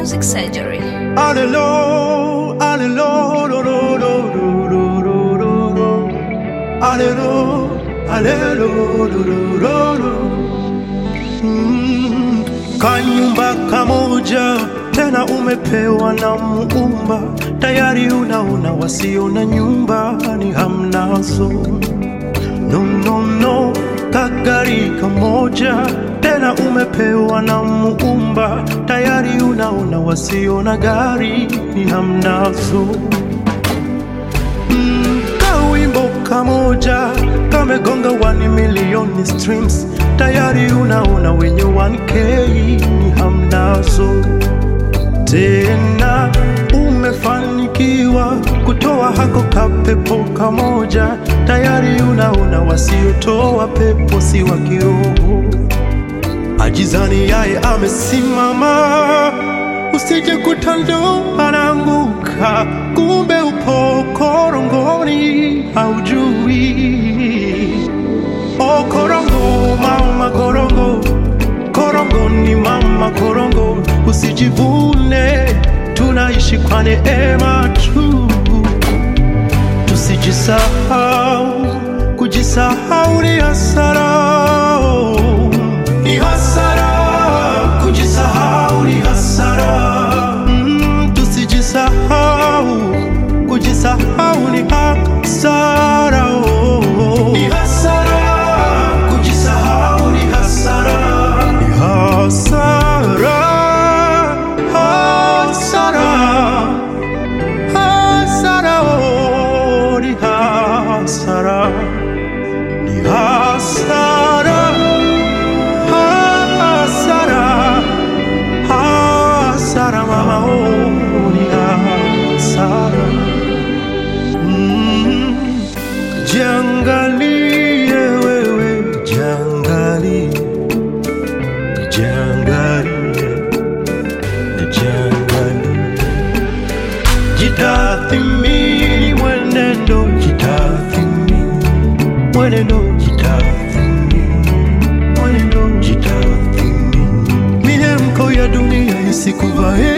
Music Surgery. Alelo, alelo, lo, lo, lo, lo, lo, lo, lo, lo. Alelo, alelo, lo, lo, lo, lo. Mm, Kanyumba kamoja tena umepewa na Muumba, tayari unaona wasio na nyumba ni hamnazo. No, no, no, kagari kamoja tena umepewa na Muumba, tayari unaona wasio na gari ni hamnazo. Mm, kawimbo kamoja kamegonga 1 milioni streams, tayari unaona wenye 1k ni hamnazo tena umefanikiwa kutoa hako kapepo kamoja, tayari unaona wasiotoa pepo si wa kiroho. Ajizani yaye amesimama, usije kutando anaanguka, kumbe upo korongoni, haujui. O korongo, mama korongo, korongo ni mama korongo, usijivune, tunaishi kwa neema tu. Tusijisahau, kujisahau ni hasara, ni hasara, kujisahau ni hasara. Mm, tusijisahau, kujisahau ni hasara, ni hasara, kujisahau ni hasara, ni hasara, hasara. Hasara, oh, ni hasara, ni hasara, hasara, hasara, mama, oh, ni hasara. Mm, Jiangalie wewe, jiangalie, jiangalie, jiangalie jitathimini mwenendo jitathimini mwenendo jitathimini mwenendo jitathimini miemko ya dunia isikuvae